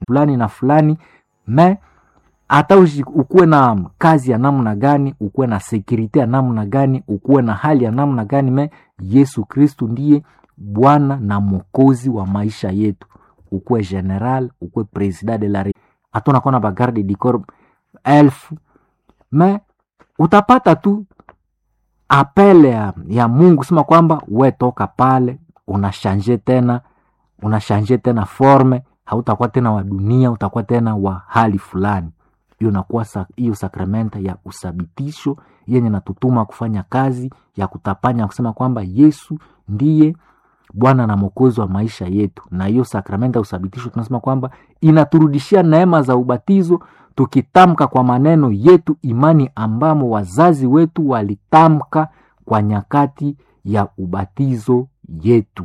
fulani na fulani me hata ukuwe na kazi ya namna gani ukuwe na sekurite ya namna gani ukuwe na hali ya namna gani me yesu kristu ndiye bwana na mokozi wa maisha yetu ukuwe general ukuwe president de la hata unakuwa na bagarde du corps elfu me utapata tu apele ya, ya mungu sema kwamba we toka pale unashanje tena unashanje tena forme hautakuwa tena wa dunia utakuwa tena wa hali fulani hiyo nakuwa hiyo sa, sakramenta ya usabitisho yenye natutuma kufanya kazi ya kutapanya kusema kwamba yesu ndiye bwana na mwokozi wa maisha yetu na hiyo sakramenta ya usabitisho tunasema kwamba inaturudishia neema za ubatizo tukitamka kwa maneno yetu imani ambamo wazazi wetu walitamka kwa nyakati ya ubatizo yetu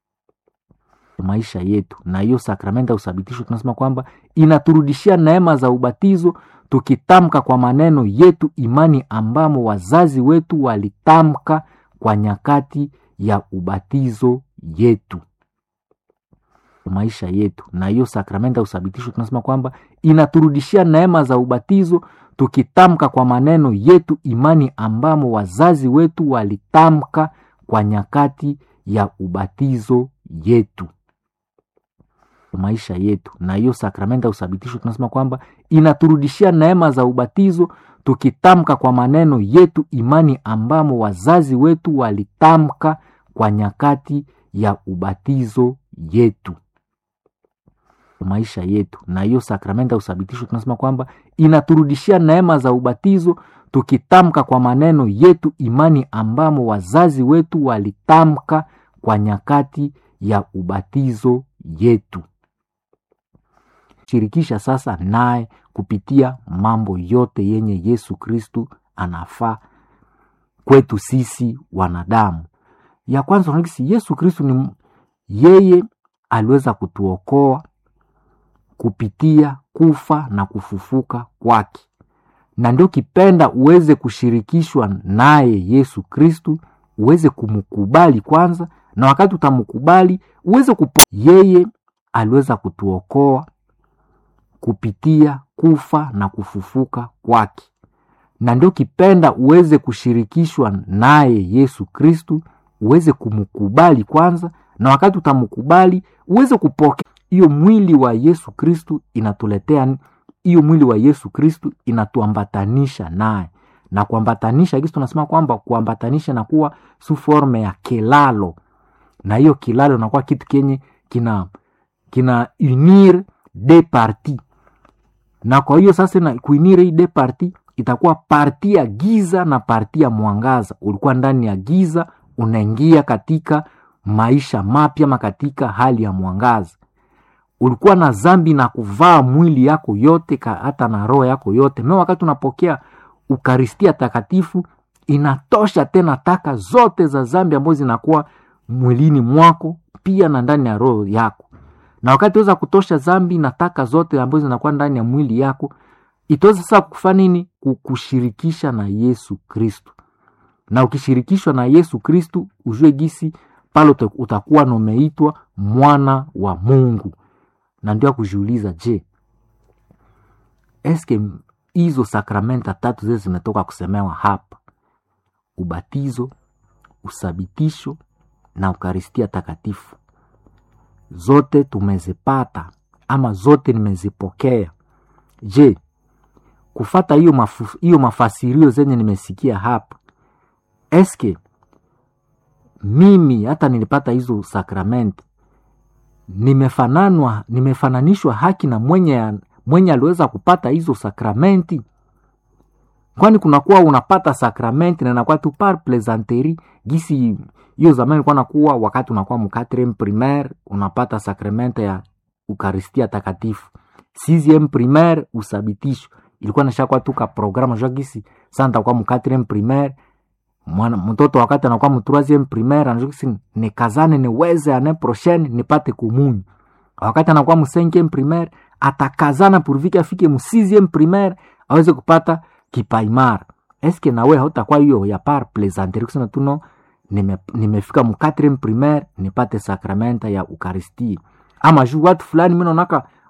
maisha yetu na hiyo sakramenta ya usabitisho tunasema kwamba inaturudishia neema za ubatizo tukitamka kwa maneno yetu imani ambamo wazazi wetu walitamka kwa nyakati ya ubatizo yetu maisha yetu na hiyo sakramenta ya usabitisho tunasema kwamba inaturudishia neema za ubatizo tukitamka kwa maneno yetu imani ambamo wazazi wetu walitamka kwa nyakati ya ubatizo yetu maisha yetu na hiyo sakramenta ya usabitisho tunasema kwamba inaturudishia neema za ubatizo tukitamka kwa maneno yetu imani ambamo wazazi wetu walitamka kwa nyakati ya ubatizo yetu maisha yetu na hiyo sakramenta ya usabitisho tunasema kwamba inaturudishia neema za ubatizo tukitamka kwa maneno yetu imani ambamo wazazi wetu walitamka kwa nyakati ya ubatizo yetu shirikisha sasa naye kupitia mambo yote yenye yesu kristu anafaa kwetu sisi wanadamu ya kwanza unakisi yesu kristu ni yeye aliweza kutuokoa kupitia kufa na kufufuka kwake na ndio kipenda uweze kushirikishwa naye yesu kristu uweze kumkubali kwanza na wakati utamkubali uweze kupo yeye aliweza kutuokoa kupitia kufa na kufufuka kwake na ndio kipenda uweze kushirikishwa naye yesu kristu uweze kumkubali kwanza na wakati utamkubali uweze kupokea hiyo mwili wa yesu kristu inatuletea hiyo mwili wa yesu kristu inatuambatanisha naye na kuambatanisha kisi tunasema kwamba kuambatanisha nakuwa su forme ya kilalo na hiyo kilalo nakuwa kitu kenye kina kina unir de parti na kwa hiyo sasa na kuinire hii de parti itakuwa parti ya giza na parti ya mwangaza ulikuwa ndani ya giza unaingia katika maisha mapya ma katika hali ya mwangaza ulikuwa na zambi na kuvaa mwili yako yote ka, hata na roho yako yote me wakati unapokea ukaristia takatifu inatosha tena taka zote za zambi ambazo zinakuwa mwilini mwako pia na ndani ya roho yako na wakati weza kutosha zambi na taka zote ambazo zinakuwa ndani ya mwili yako itaweza sasa kufanya nini kukushirikisha na yesu kristu na ukishirikishwa na yesu kristu ujue gisi pale utakuwa nomeitwa mwana wa mungu na ndio akujiuliza je eske hizo sakramenta tatu zile zimetoka kusemewa hapa ubatizo usabitisho na ukaristia takatifu zote tumezipata ama zote nimezipokea je kufata hiyo mafu, hiyo mafasirio zenye nimesikia hapa eske mimi hata nilipata hizo sakramenti nimefananwa nimefananishwa haki na mwenye mwenye aliweza kupata hizo sakramenti kwani kunakuwa unapata sakramenti na inakuwa tu par plaisanterie gisi hiyo zamani ilikuwa nakuwa wakati unakuwa mkatrem primaire unapata sakramenta ya ukaristia takatifu sixieme primaire usabitisho ilikuwa nashakwa tu ka programa jua gisi sa ntakuwa mkatrem primaire mwana mtoto wakati anakuwa mtroisieme primaire anajua gisi nikazane niweze ane prochaine nipate kumunyu wakati anakuwa msenkieme primaire atakazana purvike afike msixieme primaire aweze kupata kipaimara eske nawe hautakuwa hiyo ya par plaisanterie kusema tuno nime, nimefika mu 4 primaire nipate sakramenta ya ukaristia ama juu watu fulani mi naonaka